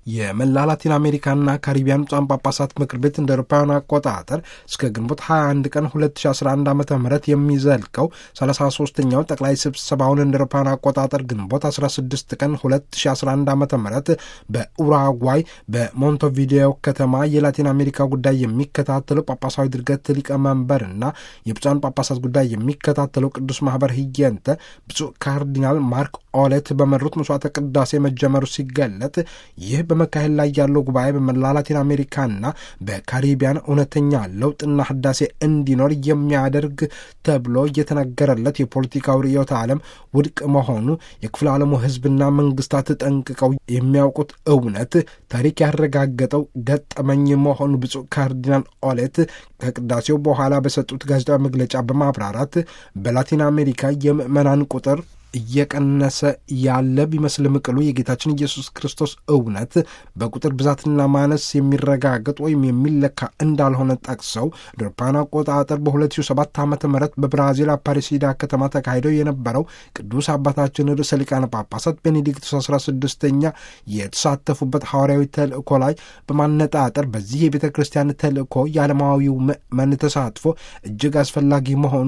የመላ ላቲን አሜሪካና ካሪቢያን ብፁዓን ጳጳሳት ምክር ቤት እንደ አውሮፓውያን አቆጣጠር እስከ ግንቦት 21 ቀን 2011 ዓ ም የሚዘልቀው 33ኛው ጠቅላይ ስብሰባውን እንደ አውሮፓውያን አቆጣጠር ግንቦት 16 ቀን 2011 ዓ ም በኡራጓይ በሞንቶቪዲዮ ከተማ የላቲን አሜሪካ ጉዳይ የሚከታተለው ጳጳሳዊ ድርገት ሊቀመንበርና የብፁዓን ጳጳሳት ጉዳይ የሚከታተለው ቅዱስ ማህበር ህየንተ ብፁዕ ካርዲናል ማርክ ኦሌት በመሩት መስዋዕተ ቅዳሴ መጀመሩ ሲገለጥ ይህ በመካሄድ ላይ ያለው ጉባኤ በመላ ላቲን አሜሪካና በካሪቢያን እውነተኛ ለውጥና ህዳሴ እንዲኖር የሚያደርግ ተብሎ እየተነገረለት የፖለቲካዊ ርዕዮተ ዓለም ውድቅ መሆኑ የክፍለ ዓለሙ ህዝብና መንግስታት ጠንቅቀው የሚያውቁት እውነት ታሪክ ያረጋገጠው ገጠመኝ መሆኑ ብፁዕ ካርዲናል ኦሌት ከቅዳሴው በኋላ በሰጡት ጋዜጣዊ መግለጫ በማብራራት በላቲን አሜሪካ የምዕመናን ቁጥር እየቀነሰ ያለ ቢመስልም ቅሉ የጌታችን ኢየሱስ ክርስቶስ እውነት በቁጥር ብዛትና ማነስ የሚረጋገጥ ወይም የሚለካ እንዳልሆነ ጠቅሰው አውሮፓውያን አቆጣጠር በ2007 ዓ ም በብራዚል አፓሪሲዳ ከተማ ተካሂደው የነበረው ቅዱስ አባታችን ርዕሰ ሊቃነ ጳጳሳት ቤኔዲክቶስ 16ኛ የተሳተፉበት ሐዋርያዊ ተልእኮ ላይ በማነጣጠር በዚህ የቤተ ክርስቲያን ተልእኮ የዓለማዊው ምዕመን ተሳትፎ እጅግ አስፈላጊ መሆኑ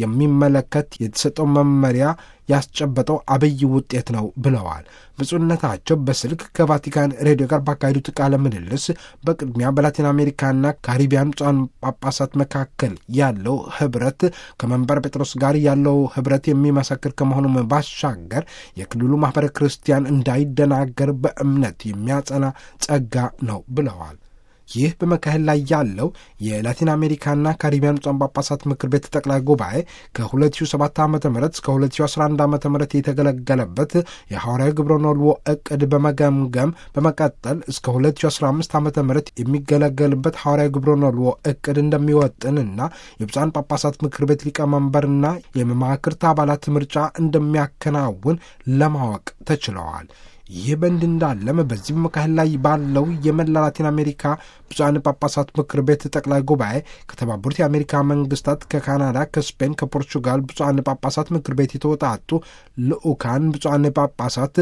የሚመለከት የተሰጠው መመሪያ ያስጨበጠው አብይ ውጤት ነው ብለዋል። ብፁዕነታቸው በስልክ ከቫቲካን ሬዲዮ ጋር ባካሄዱት ቃለ ምልልስ በቅድሚያ በላቲን አሜሪካና ካሪቢያን ብፁዓን ጳጳሳት መካከል ያለው ህብረት ከመንበር ጴጥሮስ ጋር ያለው ህብረት የሚመሰክር ከመሆኑም ባሻገር የክልሉ ማኅበረ ክርስቲያን እንዳይደናገር በእምነት የሚያጸና ጸጋ ነው ብለዋል። ይህ በመካሄድ ላይ ያለው የላቲን አሜሪካና ካሪቢያን ብፁዓን ጳጳሳት ምክር ቤት ጠቅላይ ጉባኤ ከ2007 ዓ ም እስከ 2011 ዓ ም የተገለገለበት የሐዋርያዊ ግብረ ኖልዎ እቅድ በመገምገም በመቀጠል እስከ 2015 ዓ ም የሚገለገልበት ሐዋርያዊ ግብረ ኖልዎ እቅድ እንደሚወጥንና የብፁዓን ጳጳሳት ምክር ቤት ሊቀመንበርና የመማክርት አባላት ምርጫ እንደሚያከናውን ለማወቅ ተችለዋል። ይህ በእንዲህ እንዳለም በዚህ መካከል ላይ ባለው የመላ ላቲን አሜሪካ ብፁዓን ጳጳሳት ምክር ቤት ጠቅላይ ጉባኤ ከተባበሩት የአሜሪካ መንግስታት፣ ከካናዳ፣ ከስፔን፣ ከፖርቹጋል ብፁዓን ጳጳሳት ምክር ቤት የተወጣጡ ልዑካን ብፁዓን ጳጳሳት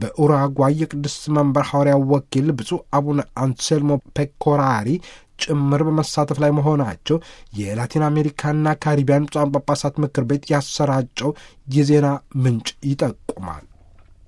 በኡራጓይ የቅዱስ መንበር ሐዋርያው ወኪል ብፁዕ አቡነ አንሴልሞ ፔኮራሪ ጭምር በመሳተፍ ላይ መሆናቸው የላቲን አሜሪካና ካሪቢያን ብፁዓን ጳጳሳት ምክር ቤት ያሰራጨው የዜና ምንጭ ይጠቁማል።